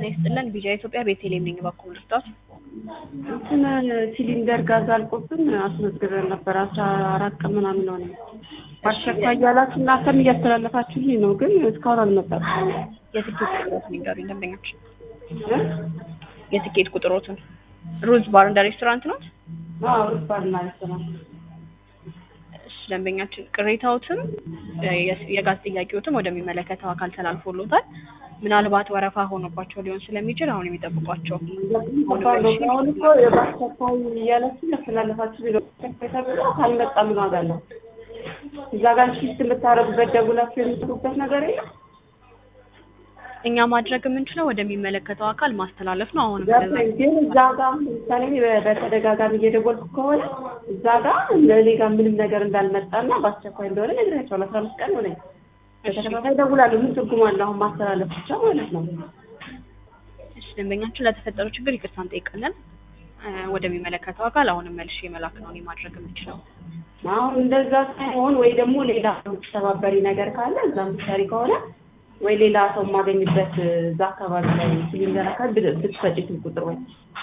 ይስጥልን። ቢጃ ኢትዮጵያ ቤተልሔም ነኝ። በኩል ልርዳት? እንትን ሲሊንደር ጋዝ አልቆብን አስመዝግበን ነበር። አስራ አራት ቀን ምናምን ሆነ። አስቸኳይ እያላችሁ እናንተም እያስተላለፋችሁልኝ ነው፣ ግን እስካሁን አልመጣም። የትኬት ቁጥሮትን ይንገሩኝ ደንበኞች። እ? የትኬት ቁጥሮትን ሩዝ ባር እንደ ሬስቶራንት ነው። አዎ ሩባል ማለት ነው። እሺ ደንበኛችን ቅሬታዎትም የ- የጋዝ ጥያቄዎትም ወደሚመለከተው አካል ተላልፎሎታል። ምናልባት ወረፋ ሆኖባቸው ሊሆን ስለሚችል አሁን የሚጠብቋቸው አሁን እኮ በአስቸኳይ እያላችሁ እያስተላለፋችሁ ነው። አስቸኳይ ተብሎ ካልመጣ ምን ዋጋ አለው? እዛ ጋር ሽፍት የምታረጉበት ደውላችሁ የምትሉበት ነገር የለም። እኛ ማድረግ የምንችለው ወደሚመለከተው አካል ማስተላለፍ ነው። አሁንም ገባኝ። ግን እዛ ጋር ለምሳሌ እኔ በ- በተደጋጋሚ እየደወልኩ ከሆነ እዛ ጋር ለእኔ ጋር ምንም ነገር እንዳልመጣና በአስቸኳይ እንደሆነ ነግሬያቸዋለሁ። አስራ አምስት ቀን ሆነኝ። በተከታታይ እደውላለሁ። ምን ትርጉም አለው አሁን ማስተላለፍ ብቻ ማለት ነው? እሺ ደንበኛችን ለተፈጠረው ችግር ይቅርታ እንጠይቃለን። እ፣ ወደሚመለከተው አካል አሁንም መልሼ መላክ ነው እኔ ማድረግ የምችለው። አሁን እንደዛ ሳይሆን ወይ ደግሞ ሌላ ተባበሪ ነገር ካለ እዛ ምሳሌ ከሆነ ወይ ሌላ ሰው የማገኝበት እዛ አካባቢ ላይ ሲሊንደር አካል ብት- ብትሰጪ ስልክ ቁጥር ወይ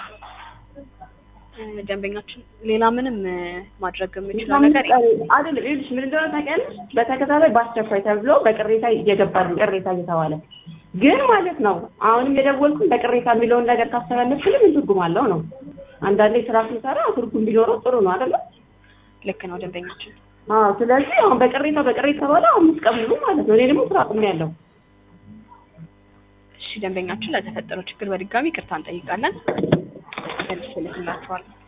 እ፣ ደንበኛችን ሌላ ምንም እ፣ ማድረግ የምችለው ነገር አይደለም። ይኸውልሽ ምን እንደሆነ ታውቂያለሽ? በተከታታይ በአስቸኳይ ተብሎ በቅሬታ እየገባል ቅሬታ እየተባለ ግን ማለት ነው አሁንም የደወልኩኝ በቅሬታ የሚለውን ነገር ካስተላለፍክልኝ ምን ትርጉም አለው ነው። አንዳንዴ ስራ ስንሰራ ትርጉም ቢኖረው ጥሩ ነው አይደለም? ልክ ነው ደንበኛችን። አዎ። ስለዚህ አሁን በቅሬታ በቅሬታ ተባለ አምስት ቀን ሙሉ ማለት ነው። እኔ ደግሞ ስራ አቁሜ ያለው እሺ ደንበኛችን ለተፈጠረው ችግር በድጋሚ ይቅርታ እንጠይቃለን። መልሼ እልክላችኋለሁ።